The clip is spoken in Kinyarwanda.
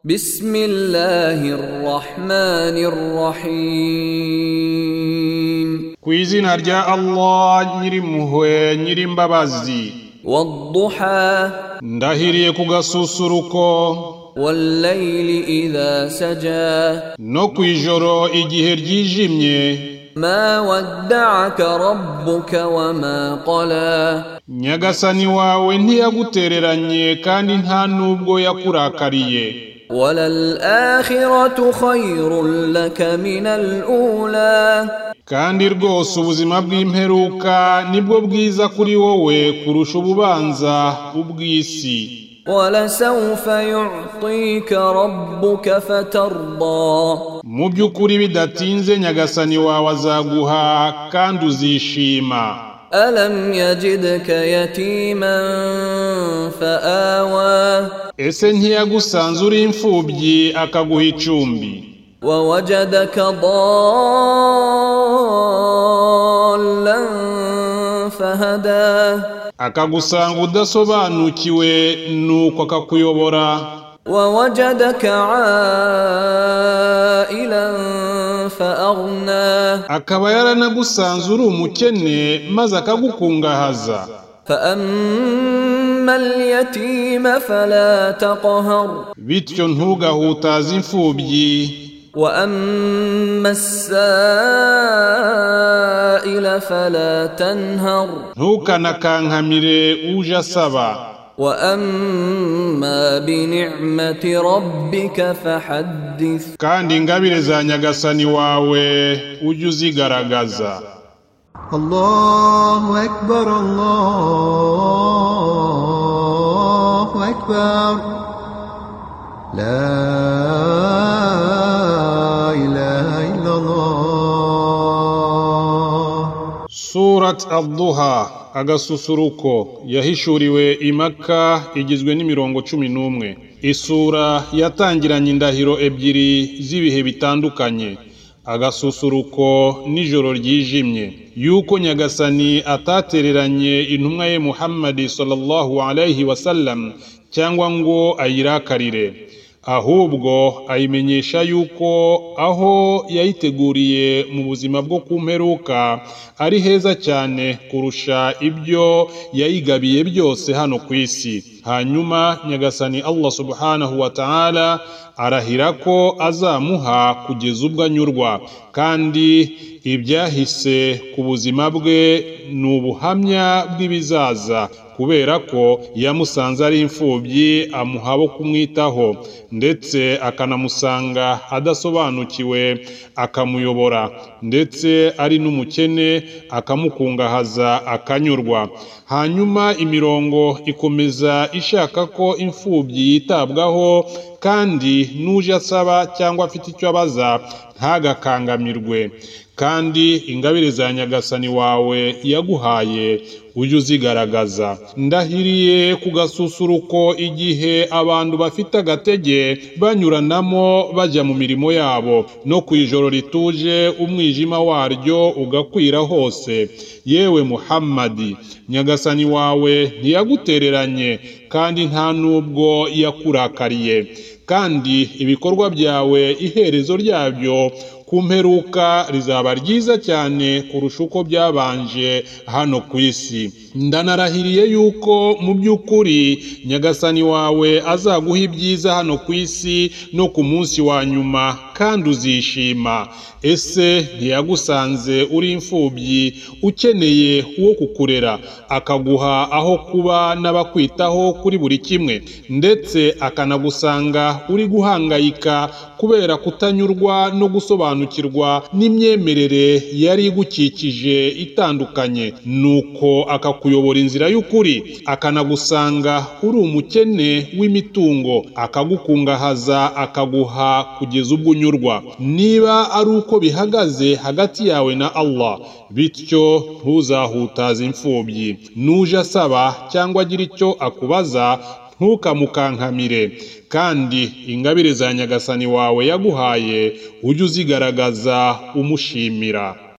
بسم الله الرحمن الرحيم ku izina rya allah nyirimpuhwe nyirimbabazi والضحى ndahiriye ku gasusuruko والليل إذا سجى no ku ijoro igihe ryijimye ما ودعك ربك وما قلى nyagasani wawe ntiyagutereranye kandi nta n'ubwo yakurakariye وللآخرة خير لك من الأولى kandi rwose ubuzima bw'imperuka nibwo bwiza kuri wowe kurusha ububanza ubw'isi ولسوف يعطيك ربك فترضى mu by'ukuri bidatinze nyagasani wawe azaguha kandi uzishima ألم يجدك يتيما فآوى ese ntiyagusanze uri imfubyi akaguha icumbi ووجدك ضالا فهدى akagusanga udasobanukiwe nuko akakuyobora ووجدك عائلا فأغنى akaba yaranagusanze uri umukene maze akagukungahaza فأما اليتيم فلا تقهر bityo ntugahutaze imfubyi وأما السائل فلا تنهر ntukanakankamire uje asaba وأما بنعمة ربك فحدث kandi ingabire za nyagasani wawe ujye uzigaragaza الله أكبر الله أكبر لا إله إلا الله surat aduha agasusuruko yahishuriwe i maka igizwe n'imirongo cumi n'umwe isura yatangiranye indahiro ebyiri z'ibihe bitandukanye agasusuruko n'ijoro ryijimye yuko nyagasani atatereranye intumwa ye muhammadi sallallahu alayhi wasallam cyangwa ngo ayirakarire ahubwo ayimenyesha yuko aho yayiteguriye mu buzima bwo ku mperuka ari heza cyane kurusha ibyo yayigabiye byose hano ku isi hanyuma nyagasani allah subhanahu wa ta'ala arahira ko azamuha kugeza ubwo anyurwa kandi ibyahise ku buzima bwe ni ubuhamya bw'ibizaza kubera ko yamusanze ari imfubyi amuha bo kumwitaho ndetse akanamusanga adasobanukiwe akamuyobora ndetse ari n'umukene akamukungahaza akanyurwa hanyuma imirongo ikomeza ishaka ko imfubyi yitabwaho kandi n'uje asaba cyangwa afite icyo abaza ntagakangamirwe kandi ingabire za nyagasani wawe yaguhaye ujye uzigaragaza ndahiriye ku gasusuruko igihe abantu bafite agatege banyuranamo bajya mu mirimo yabo no ku ijoro rituje umwijima waryo ugakwira hose yewe muhammadi nyagasani wawe ntiyagutereranye kandi nta n'ubwo yakurakariye kandi ibikorwa byawe iherezo ryabyo ku mperuka rizaba ryiza cyane kurusha uko byabanje hano ku isi ndanarahiriye yuko mu by'ukuri nyagasani wawe azaguha ibyiza hano ku isi no ku munsi wa nyuma kandi uzishima ese ntiyagusanze uri imfubyi ukeneye uwo kukurera akaguha aho kuba n'abakwitaho kuri buri kimwe ndetse akanagusanga uri guhangayika kubera kutanyurwa no gusobanukirwa n'imyemerere yari igukikije itandukanye nuko akakuyobora inzira y'ukuri akanagusanga uri umukene w'imitungo akagukungahaza akaguha kugeza ubwo unyurwa niba ari uko bihagaze hagati yawe na Allah bityo ntuzahutaze imfubyi nuje asaba cyangwa agira icyo akubaza ntukamukankamire kandi ingabire za nyagasani wawe yaguhaye ujye uzigaragaza umushimira